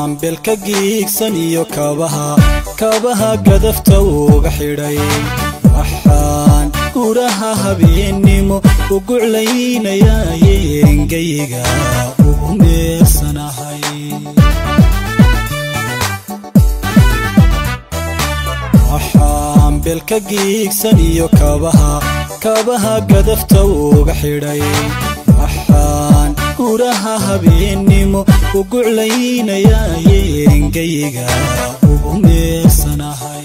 waxaan belka giigsan iyo kabaha kabaha gadafta uga xidhay waxaan guraha habeennimo u guclaynayaa yeengayga ugu meersanahay waxaan belka giigsan iyo kabaha kabaha gadafta uga xidhay waxaan guraha habeennimo u guclaynayaa yeengayga ugu meersanahay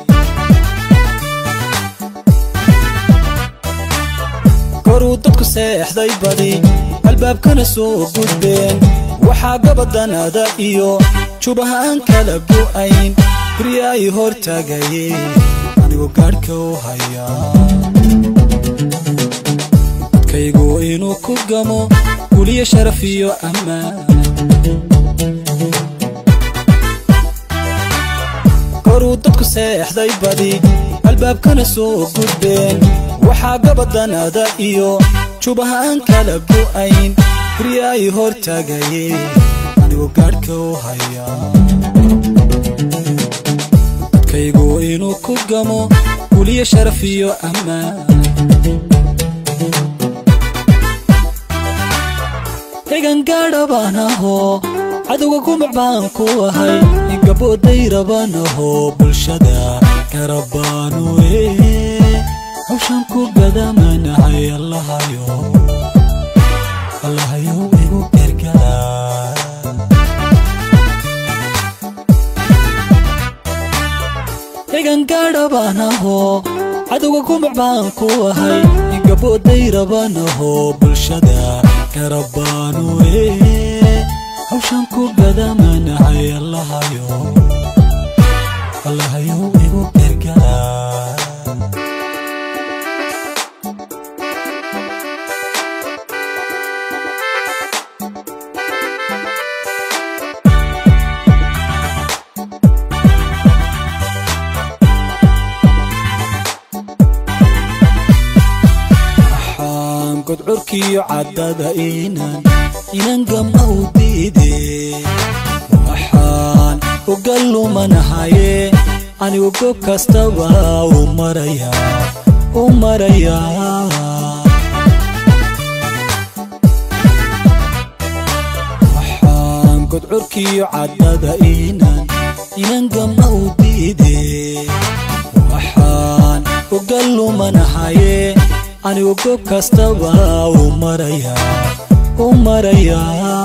koruu dadku seexday badi albaabkana soo gudbeen waxaa gabadanada iyo jubahaan kala go'ayn guryaay hor taagaye anigu gaadhka u hayaa dadkaygu inuu ku gamo guliyo sharaf iyo ammaan koruu dadku seexday badi albaabkana soo gudbeen waxaa gabadanada iyo jubahaan kala go'ayn guryaay hor taagaye anigu gaadhka u hayaa dadkaygu inuu ku gamo guliyo sharaf iyo ammaan egan gaadha baan ahoo cadowga gumac baan ku ahay gabooday raban ahoo bulshada garabaanu ee hawshan ku gadamanahay allahayo allahayo igu gargaraa egan gaadha baan ahoo cadowga gumac baan ku ahay gabooday raban ahoo bulshada garabaanu ee hawshan ku gadamanahay allahayo allahayo igu gargaraa waxaan godcurkiyo caddada inan inan gama u diide waxaan uga lumanahaye anigu goob kastaba u marayaa u marayaa waxaan godcurkiyo caddada inan inan gama u diide waxaan uga lumanahaye anigu goob kastaba u marayaa u marayaa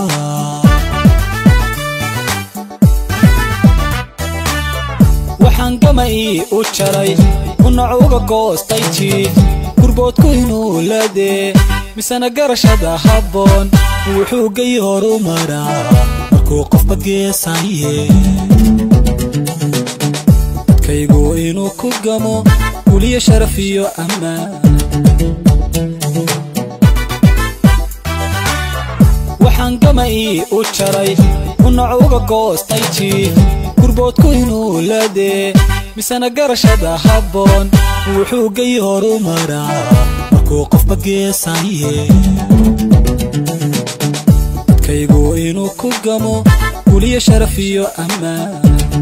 waxaan gama ii u jaray unac uga goostay jiif gurboodku inuu ladee misena garashada habboon wuxuu gay horu maraa markuu qofba geesaye dadkaygu inuu ku gamo guliyo sharaf iyo ammaan waxaan gama ii u jaray unac uga goostay jiif gurboodku inuu ladee misena garashada habboon wuxuu gay horu maraa markuu qofba geesaye dadkaygu inuu ku gamo guliyo sharaf iyo ammaan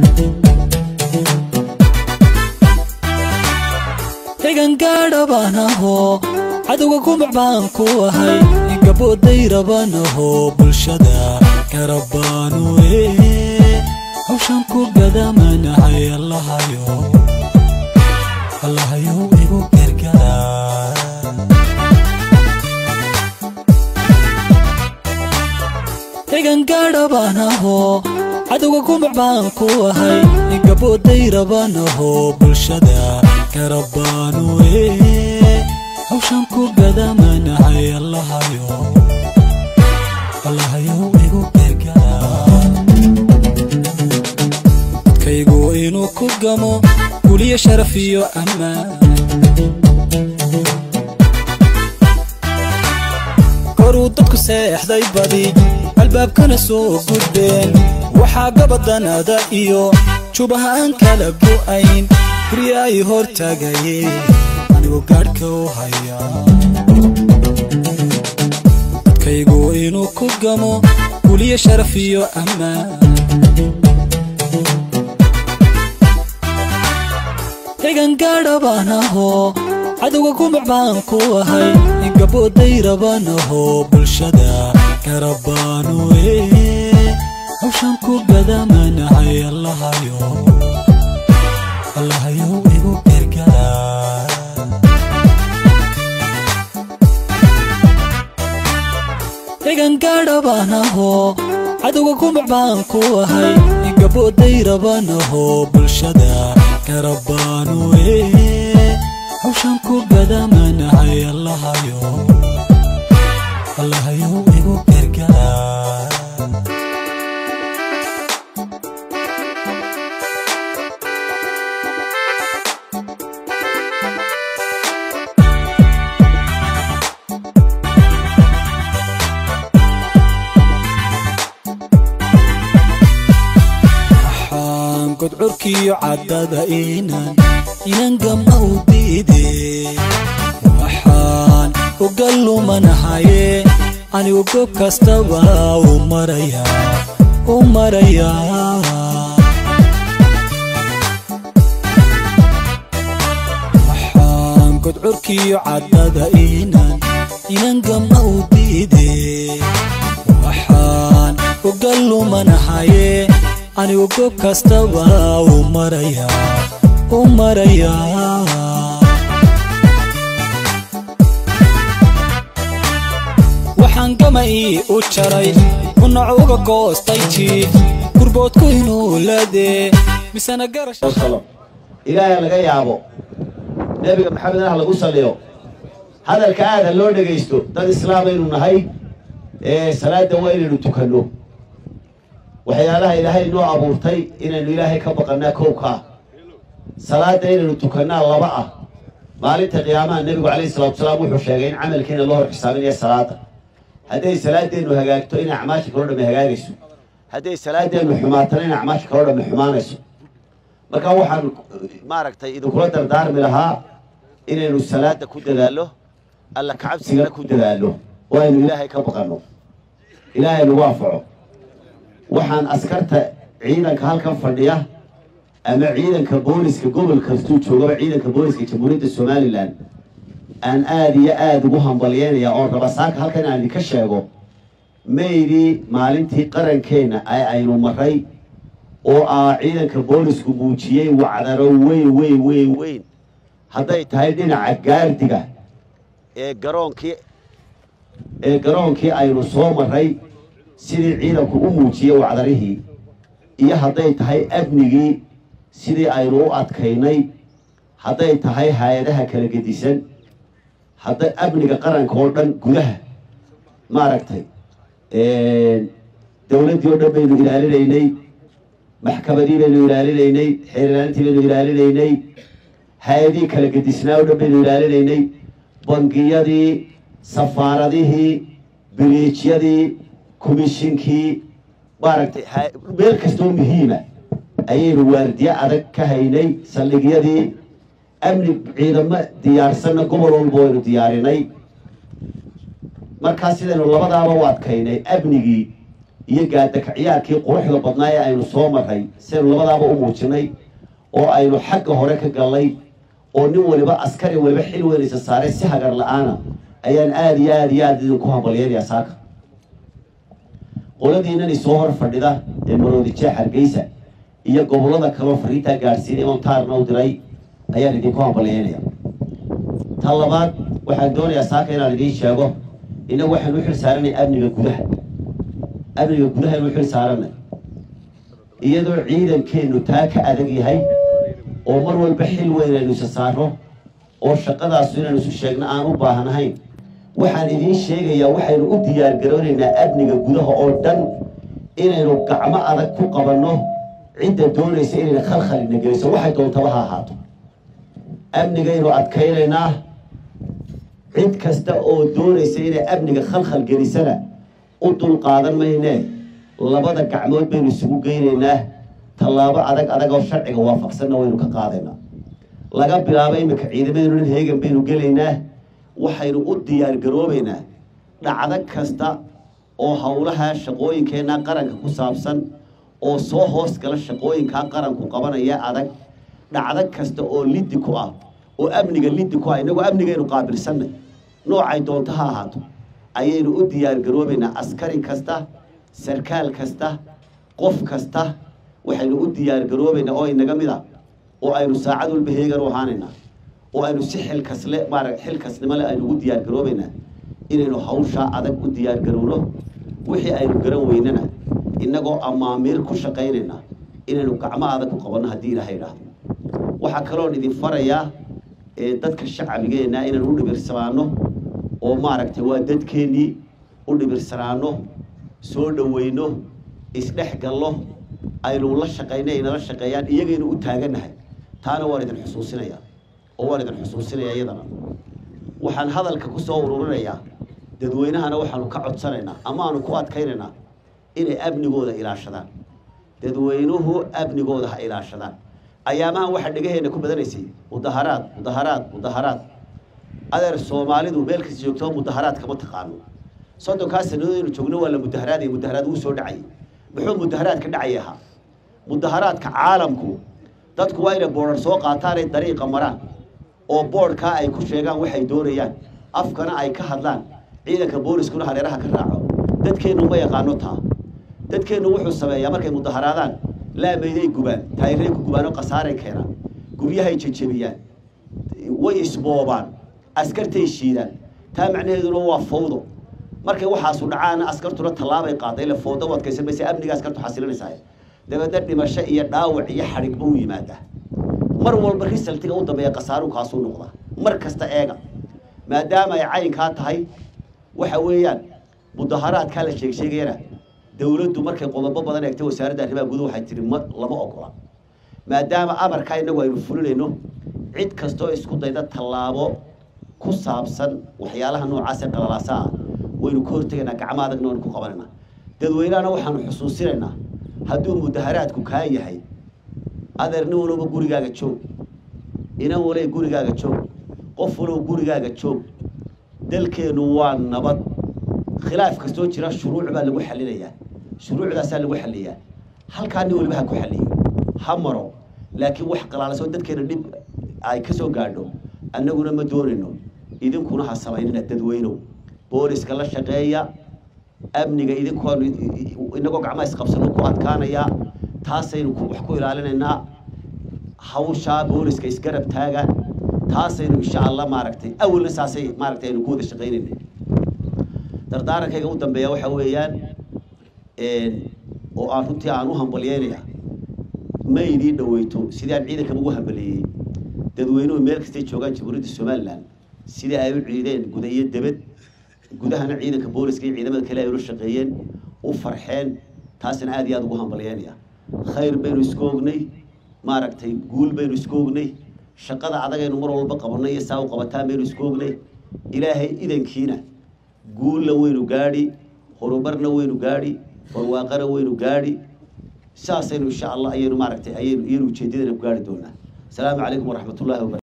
egan gaadha baan ahoo cadowga gumac baan ku ahay gabooday raban ahoo bulshada garabaanu ee hawshan ku gadamanahay allahayo allahayo igu gargaraa egan gaadha baan ahoo cadowga gumac baan ku ahay gabooday raban ahoo bulshada garabaanu ee hawshan ku gadamanahay allahayo allahayo igu gargaraa dadkaygu inuu ku gamo guliyo sharaf iyo ammaan koruu dadku seexday badi albaabkana soo gudbeen waxaa gabadanada iyo jubahaan kala go'ayn guryaay hor taagaye anigu gaadhka u hayaa dadkaygu inuu ku gamo guliyo sharaf iyo ammaan cigan gaadha baan ahoo cadowga kumac baan ku ahay gabooday rabaan ahoo bulshada garabaanu ee hawshan ku gadamanahay allahayo allahayo igu gargara cigan gaadha baan ahoo cadowga kumac baan ku ahay gabooday rabaan ahoo bulshada garabaanu ee hawshan ku gadamanahay allahayo allahayo igu gargara waxaan godcurkiyo caddada inan inan gama u diide waxaan uga lumanahaye anigu goob kastaba u maraya u maraya waxaan godcurkiyo caddada inan inan gama u diide waxaan uga lumanahaye anigu goob kastaba u maraya u maraya waxaan gama ii u jaray unac uga goostay jiif gurboodku inuu ladee misena garash wasalam ilaahay laga yaabo nebiga maxamed ah lagu saliyo hadalka aada loo dhegaysto dad islaamaynu nahay ee salaada waa inaynu tukanno waxyaalaha ilaahay inoo abuurtay inaynu ilaahay ka baqannaa kowkaa salaada inaynu tukannaa laba ah maalinta qiyaamaha nebigu calayhi salatu wasalaam wuxuu sheegay in camalkiina loo hor xisaabinaya salaada hadday salaadeennu hagaagto in acmaasha kaloo dhamme hagaagayso hadday salaadeennu xumaatana in acmaasha kaloo dhamme xumaanayso marka waxaan maaragtay idinkula dardaarmi lahaa inaynu salaada ku dadaallo alla kacabsigana ku dadaallo oo aynu ilaahay ka baqanno ilaahay nagu anfaco waxaan askarta ciidanka halkan fadhiya ama ciidanka booliska gobol kastuu joogaba ciidanka booliska jamhuuriyadda somalilan aan aada iyo aada ugu hambalyeynaya oon raba saaka halkan aan idinka sheego maydii maalintii qarankeenna ee aynu maray oo ah ciidanka boolisku muujiyey wacdaro weyn weyn weyn weyn hadday tahay dhinaca gaardiga ee garoonkii ee garoonkii aynu soo maray sidii ciidanku u muujiyey wacdarihii iyo hadday tahay amnigii sidii aynu u adkaynay hadday tahay hay-adaha kala gedisan hadday amniga qaranka oo dhan gudaha maaragtay dowladdii oo dhan baynu ilaalinaynay maxkamadii baynu ilaalinaynay xeer ilaalintii baynu ilaalinaynay hay-adihii kala gedisnaa oo dhan baynu ilaalinaynay bangiyadii safaaradihii biliijyadii komishinkii maaragtay meel kastoo muhiima ayaynu waardiye adag ka haynay saldhigyadii amni ciidamo diyaarsanna gobol walba waynu diyaarinay markaa sidaynu labadaaba u adkaynay amnigii iyo gaadakaciyaarkii quruxda badnaa ee aynu soo maray sidaynu labadaaba u muujinay oo aynu xagga hore ka gallay oo nin waliba askari waliba xil weynaysa saaray si hagar la-aana ayaan aada iyo aada iyo aada idinku hambalyeynayaa saaka qoladiinani soo hor fadhida ee maroodi jeex hargeysa iyo gobollada kaleo fariintaa gaadhsiinay oon taarna u diray ayaan idinku hambalyeynaya ta labaad waxaan doonayaa saaka inaan idiin sheego innagu waxaynu u xil saaranay amniga gudaha amniga gudaha aynu u xil saaranay iyadoo ciidankeennu taa ka adag yahay oo mar walba xil weyn aynu isa saaro oo shaqadaasu inaynu isu sheegno aan u baahnahayn waxaan idiin sheegayaa waxaynu u diyaargaroonaynaa amniga gudaha oo dhan inaynu gacmo adag ku qabanno cidda doonaysa inayna khalkhalina geliso waxay doontaba ha ahaato amnigaynu adkaynaynaa cid kasta oo doonaysa inay amniga khalkhal gelisana u dul qaadan maynee labada gacmood baynu isugu geynaynaa tallaabo adag adag oo sharciga waafaqsanna waynu ka qaadaynaa laga bilaabo iminka ciidamadeennu dhan heegan baynu gelaynaa waxaynu u diyaar garoobaynaa dhacdo kasta oo howlaha shaqooyinkeenna qaranka ku saabsan oo soo hoos gala shaqooyinkaa qaranku qabanaya adag dhacdo kasta oo liddi ku ah oo amniga liddi ku ah innagoo amnigaynu qaabilsannay noocay doonto ha ahaato ayaynu u diyaargaroobaynaa askari kasta sarkaal kasta qof kasta waxaynu u diyaargaroobaynaa oo inaga mid a oo aynu saacad walba heegan u ahaanaynaa oo aynu si xilkasle maara xilkasnimo le aynu ugu diyaargaroobaynaa inaynu hawshaa adag u diyaargarowno wixii aynu garan weynana innagoo amaamiir ku shaqaynayna inaynu gacmo adag ku qabanno haddii ilaaha idhaahdo waxaa kaloon idin farayaa ee dadka shacbigeenna inaynu u dhibirsanaano oo maaragtay waa dadkeennii u dhibirsanaano soo dhoweyno isdhex gallo aynu la shaqayna ay nala shaqeeyaan iyagaynu u taagannahay taana waan idin xusuusinayaa oo waan idin xusuusinayaa iyadana waxaan hadalka ku soo ururinayaa dadweynahana waxaanu ka codsanaynaa ama aanu ku adkaynaynaa inay amnigooda ilaashadaan dadweynuhu amnigooda ha ilaashadaan ayaamahan waxaa dhegaheenna ku badanaysay mudaharaad mudaharaad mudaharaad adeer soomaalidu meel kasta joogtoo mudaharaad kama taqaano soddonkaa sannadood aynu joogno waa la mudaharaad iyo mudaharaad wuu soo dhacayay muxuu mudaharaad ka dhacay ahaa mudaharaadka caalamku dadku waa inay boodhar soo qaataan ay dariiqa maraan oo boodhkaa ay ku sheegaan waxay doonayaan afkana ay ka hadlaan ciidanka booliskuna hareeraha ka raaco dadkeennu ma yaqaano taa dadkeennu wuxuu sameeyaa markay mudaharaadaan laamayday gubaan taayiray ku gubaan oo khasaaray keenaan guryahay jejebiyaan way isboobaan askartay shiidaan taa macnaheeduna waa fawdo markay waxaasu dhacaana askartuna tallaabay qaaday ile fawdo u adkaysan maysa amniga askartu xasilinaysaa dabeedna dhimasho iyo dhaawac iyo xadhigba u yimaadaa mar walba risaltiga u dambeeya khasaaruhu kaasuu noqdaa mar kasta eega maadaama ay caynkaa tahay waxa weeyaan mudaharaadkaa la sheeg sheegayana dawladdu markay qodobo badan eegtay wasaaradda arrimaha guduhu waxay tihi ma lama ogola maadaama amarkaa innagu aynu fulinayno cid kastoo isku dayda tallaabo ku saabsan waxyaalaha noocaas ee qalalaasa ah waynu ka hortegaynaa gacmo adagna waynu ku qabanaynaa dadweynahana waxaanu xusuusinaynaa hadduu mudaharaadku kaa yahay adeer nin walowba gurigaaga joog inan walay gurigaaga joog qof walow gurigaaga joog dalkeennu waa nabad khilaaf kastoo jira shuruuc baa lagu xalinayaa shuruucdaasaa lagu xaliyaa halkaa nin waliba ha ku xaliyo ha maro laakiin wax qalaalasoo dadkeena dhib ay ka soo gaadho annaguna ma doonayno idinkuna ha samaynina dadweynow booliska la shaqeeya amniga idinkoonu inagoo gacmaha isqabsano ku adkaanayaa taasaynu wax ku ilaalinaynaa hawshaa booliska isgarab taaga taasaynu insha allah maaragtay awalna saasay maaragtay aynu ku wada shaqaynaynay dardaarankayga u dambeeya waxa weeyaan oo aan runtii aan u hambalyeynaya ma idii dhaweyto sidii aan ciidankan ugu hambaleeyey dadweynuhu meel kastay joogaan jamhuuriyadda somalilan sidii ay u ciideen guda iyo debed gudahana ciidanka booliska iyo ciidamada kale ay ula shaqeeyeen u farxeen taasina aad iyo aada ugu hambalyeynaya khayr baynu isku ognay maaragtay guul baynu isku ognay shaqada adagaynu mar walba qabanay iyo saa u qabataan baynu isku ognay ilaahay idankiina guulla waynu gaadhi horumarna waynu gaadhi barwaaqana waynu gaadhi saasaynu insha allah ayaynu maaragtay ayaynu iyanu ujeedadana ku gaadhi doonaa asalaamu calaykum waraxmat ullahi wabarakatu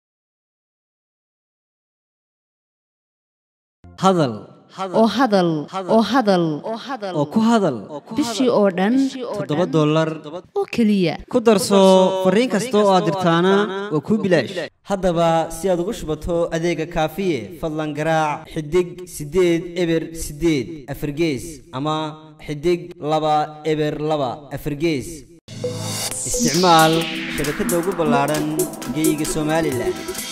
hadal oo hadal oo hadal oo ku hadal bishii oo dhan toddoba dollar oo keliya ku darso fariin kasta oo aad dirtaana waa kuu bilaash haddaba si aad ugu shubato adeega kaafiye fadlan garaac xidig siddeed eber siddeed afargees ama xidig laba eber laba afargees isticmaal shabakadda ugu ballaadhan geyga somalilan